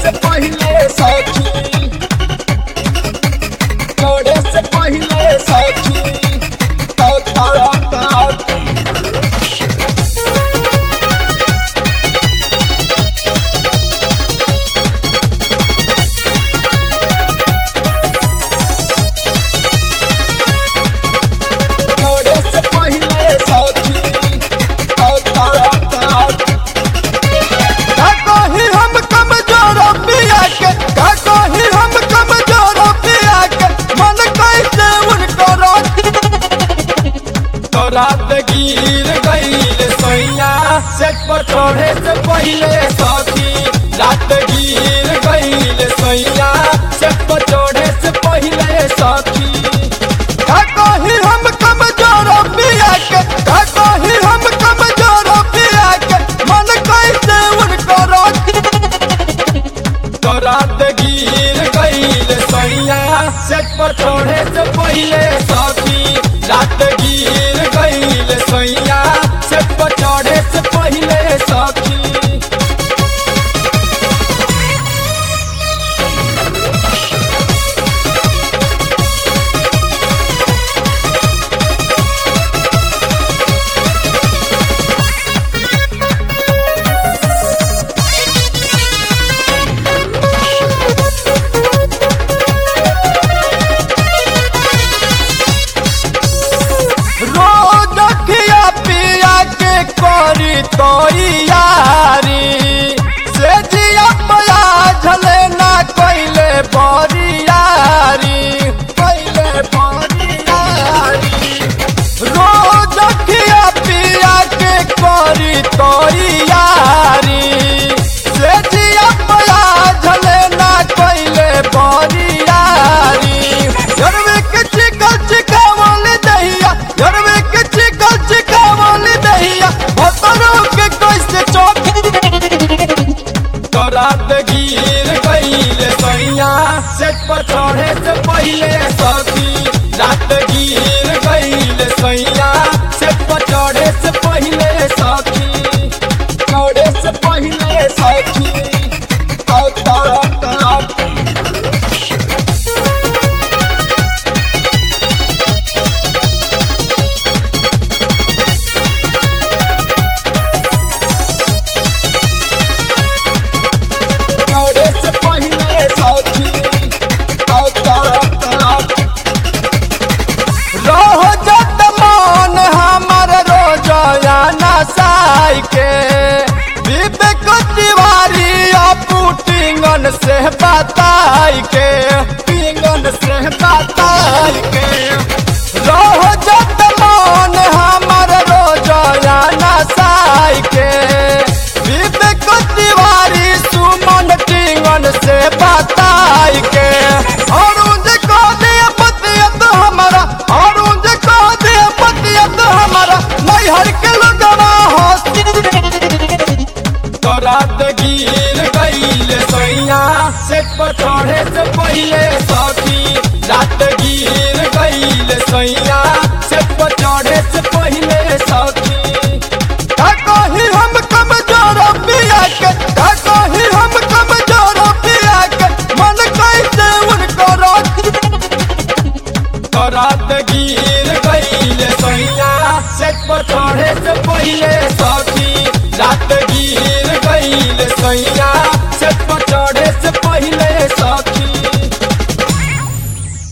से पहले सखी चढ़े से पहले सखी तो तारा तारा चढ़े से पहले सखी तो तारा तारा का कही हम कमजोर पिया के का कही हम कमजोर पिया के मन कैसे उनको तो रात गिर गईल सैया सेट पर चढ़े से पहले सखी रात गिर गईल सैया सेट पर चढ़े से पहले सखी का कही हम कमजोर पिया के का कही हम कमजोर पिया के मन कैसे उनको तो रात गिर गईल सैया सेट पर चढ़े से पहले सखी रात गिर गईल सैया सेट पर चढ़े से पहले सखी रोज खिया पिया के करी तो यारी से जिया पया झले ना कैले बरियारी कैले बरियारी रोज खिया पिया के करी तो यारी से जिया पया झले ना कैले बरियारी यरवे के चिकल चिकावल दहिया यरवे के चिकल चिकावल दहिया भतरो के कैसे चौक तो रात गिर गईल सैया सेट पर चढ़े से पहले सखी रात गिर गईल सैया सेट पर चढ़े से पहले सखी चढ़े से पहले सखी तो तारा तारा चढ़े से पहले सखी तो तारा तारा रह जत मान हमर रोजाना साई के विवेक तिवारी पुटिंगन से बताई के पिंगन से बताई के रह जत मान हमर रोजाना साई के विवेक तिवारी सुमन टिंगन से बताई के अरुण जी को दे पतियत हमारा अरुण जी को दे पतियत हमारा नैहर के लगवा हंसी तो रात गिर गईल सैया सेट पर चढ़े से पहले सखी रात गिर गईल सैया सेट पर चढ़े से पहले सखी का कही हम कमजोर पिया के का कही हम कमजोर पिया के मन कैसे उनको तो रात गिर गईल सैया सेट पर चढ़े से पहले सखी रात गिर गईल सैया सेट पर चढ़े से पहले सखी